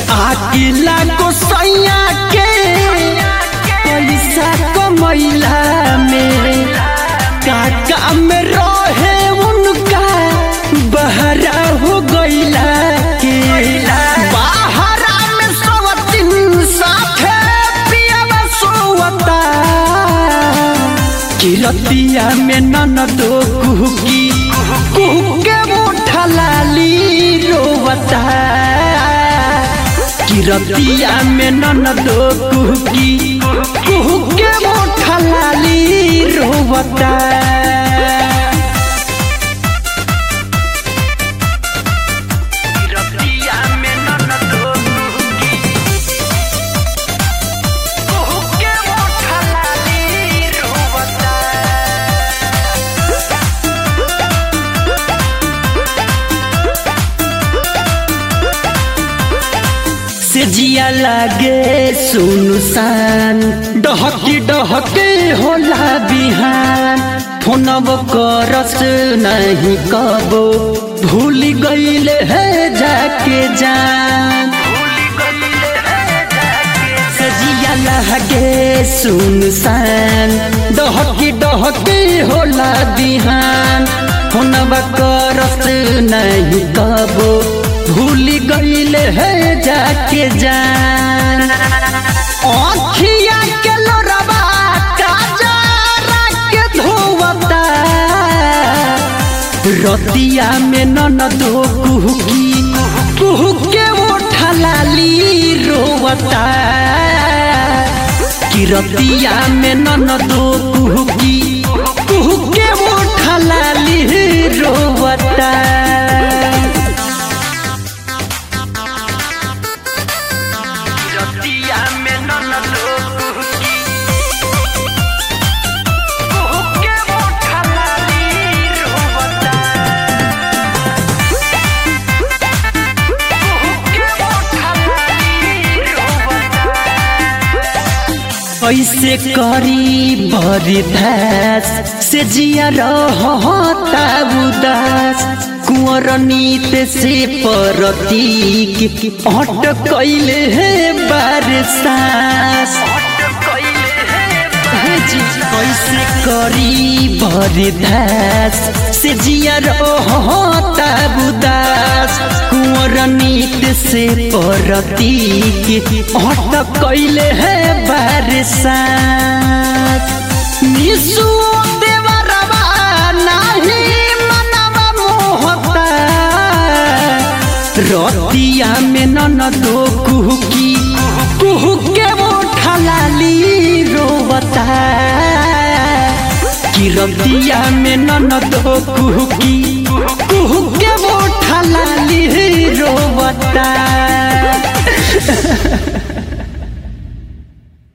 आकिला को सैया के पैसा कमैला में काका में रहे उनका बहरा हो गईला के बहरा में सवतिन साथे पियावा सोवता किरतिया में ननदो कुहकी कुहके मोठा लाली रोवता किरतिया में ननदो कुहकी कुहके मोठा लाली रोवता किरतिया में ननदो कुहकी कुहके मोठा लाली रोवता से जिया लागे सुनसान डहकी डहके होला बिहान फोनब करस नहीं कबो भूल गईले है जाके जान से जिया लागे सुनसान डहकी डहके होला बिहान फोनब करस नहीं कबो भूल गईले है जाके जान आँखिया के लोरबा काजरा के धोवता रतिया में ननदो कुहकी कुहके ओठा लाली रोवता कि रतिया में ननदो कुहकी कुहके ओठा लाली रोवता रतिया में ननदो कुहकी कुहके मोठा लाली रोवता कुहके मोठा लाली रोवता कैसे करी बरी भैस से जिया रहता उदास कुंवर नीत से परतीक अट कैले है बारसास जी कैसे करी बरी भैस से जिया रहता उदास कुंवर नीत से परतीक अट कैले है बारसास निसु देवरवा नाही मनवा मोहता रतिया में ननदो कुहकी कुहके मोठा लाली रोवता कि रतिया में ननदो कुहकी कुहके मोठा लाली रोवता